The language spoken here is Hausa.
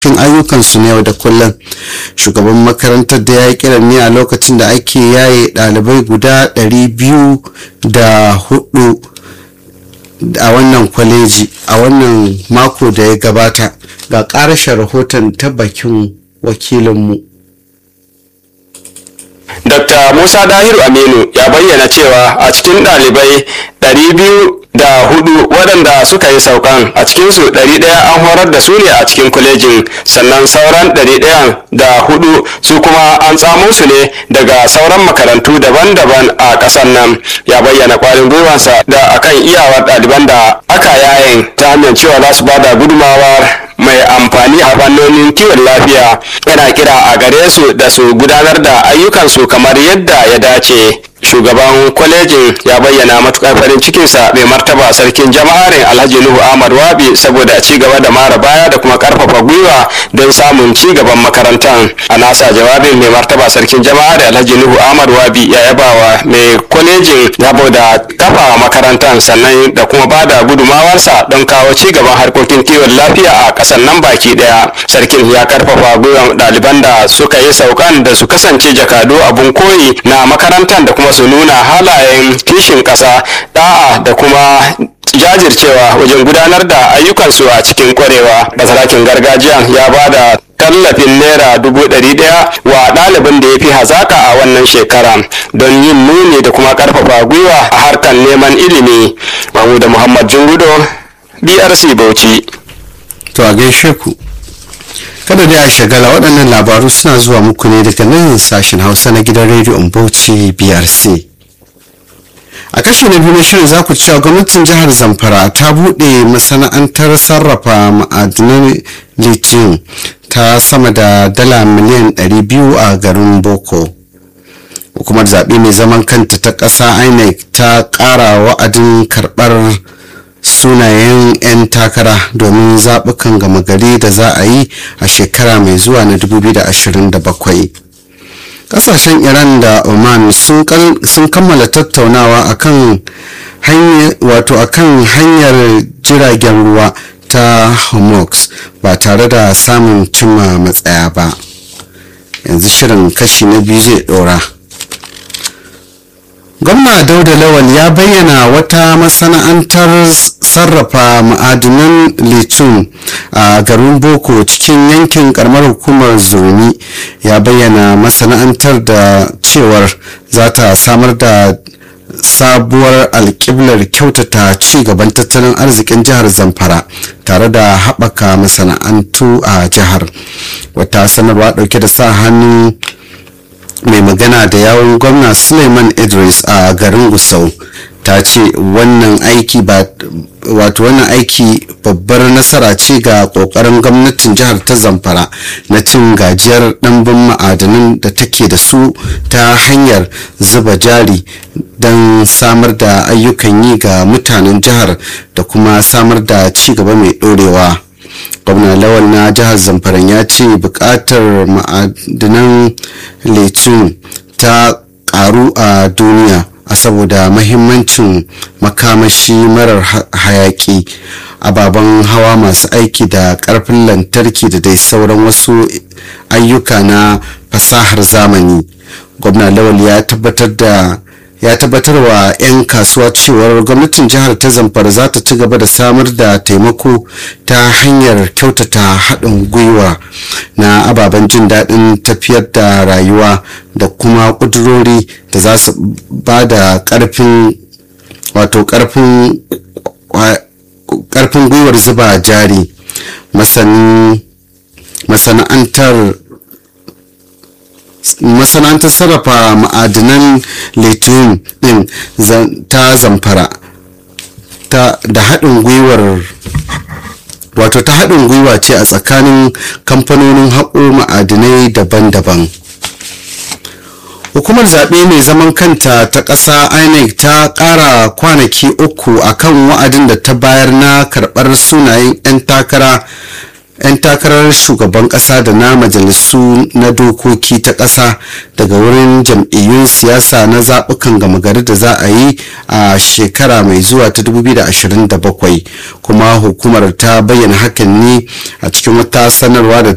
cikin ayyukansu na yau da kullum shugaban makarantar da ya yi kiran ne a lokacin da ake yaye ɗalibai guda 204 a wannan kwaleji a wannan mako da ya gabata ga ƙarashin rahoton ta bakin wakilinmu Dr. Musa Dahiru Aminu ya bayyana cewa a cikin ɗalibai 200 da hudu waɗanda suka yi saukan a cikinsu ɗari ɗaya an horar da su ne a cikin kwalejin sannan sauran ɗari ɗayan da hudu su kuma an tsamo su ne daga sauran makarantu daban-daban a ƙasar nan ya bayyana ƙwarin gwiwansa da akan iyawar ɗaliban da aka yayin ta hanyar cewa za su ba da gudumawar mai amfani a fannonin kiwon lafiya yana kira a gare su da su gudanar da ayyukansu kamar yadda ya dace shugaban kwalejin ya bayyana matukar farin cikinsa mai martaba sarkin jama'arin alhaji nuhu ahmad wabi saboda ci gaba da mara baya da kuma karfafa gwiwa don samun ci gaban makarantar a nasa jawabin mai martaba sarkin jama'arin alhaji nuhu ahmad wabi ya yabawa mai kwalejin saboda kafa makarantar sannan da kuma ba da gudumawarsa don kawo ci gaban harkokin kiwon lafiya a kasar nan baki daya sarkin ya karfafa gwiwan ɗaliban da suka yi saukan da su kasance jakadu abun koyi na makarantar da kuma su nuna halayen kishin ƙasa da'a da kuma jajircewa wajen gudanar da ayyukansu a cikin kwarewa basarakin gargajiya ya ba da tallafin naira dubu ɗari ɗaya wa ɗalibin da ya fi hazaka a wannan shekara don yin nuni da kuma ƙarfafa gwiwa a harkar neman ilimi mahmuda muhammad jungudo brc bauchi to a gaishe ku kada da a shagala waɗannan labaru suna zuwa muku ne daga nan sashen hausa na gidan rediyon bauchi brc a kashe na biyu na shirin za ku cewa gwamnatin jihar zamfara ta buɗe masana'antar sarrafa ma'adinan lithium ta sama da dala miliyan 200 a garin boko hukumar zaɓe mai zaman kanta ta ƙasa inec ta ƙara wa'adin karɓar sunayen 'yan takara domin zaɓukan gama gari da za a yi a shekara mai zuwa na 2027 kasashen iran da oman sun kammala tattaunawa akan wato akan hanyar jiragen ruwa ta hormuz ba tare da samun cimma matsaya ba yanzu shirin kashi na biyu zai dora gwamna dauda lawal ya bayyana wata masana'antar sarrafa ma'adinan lithium a garin boko cikin yankin karamar hukumar zurmi ya bayyana masana'antar da cewar za ta samar da sabuwar alkiblar kyautata ci gaban tattalin arzikin jihar zamfara tare da haɓaka masana'antu a jihar wata sanarwa ɗauke da sa hannu mai magana da yawon gwamna suleiman idris a garin gusau ta ce wannan aiki ba wato wannan aiki babbar nasara ce ga kokarin gwamnatin jihar ta zamfara na cin gajiyar ɗanbin ma'adanan da take da su ta hanyar zuba jari don samar da ayyukan yi ga mutanen jihar da kuma samar da ci gaba mai ɗorewa. gwamna lawal na jihar zamfara ya ce bukatar ma'adinan lithium ta karu a duniya a saboda mahimmancin makamashi marar hayaki ababen hawa masu aiki da karfin lantarki da dai sauran wasu ayyuka na fasahar zamani gwamna lawal ya tabbatar da ya tabbatar wa 'yan kasuwa cewar gwamnatin jihar ta zamfara za ta ci gaba da samar da taimako ta hanyar kyautata haɗin gwiwa na ababen jin daɗin tafiyar da rayuwa da kuma ƙudurori da za su ba da ƙarfin wato ƙarfin gwiwar zuba jari masana'antar masana'antar sarrafa ma'adinan lithium din ta zamfara da haɗin gwiwar wato ta haɗin gwiwa ce a tsakanin kamfanonin haƙo ma'adinai daban-daban hukumar zaɓe mai zaman kanta ta ƙasa inec ta ƙara kwanaki uku akan wa'adin da ta bayar na karɓar sunayen 'yan takara 'yan takarar shugaban kasa da na majalisu na dokoki ta kasa daga wurin jam'iyyun siyasa na zaɓukan gama gari da za a yi a shekara mai zuwa ta 2027 kuma hukumar ta bayyana hakan ne a cikin wata sanarwa da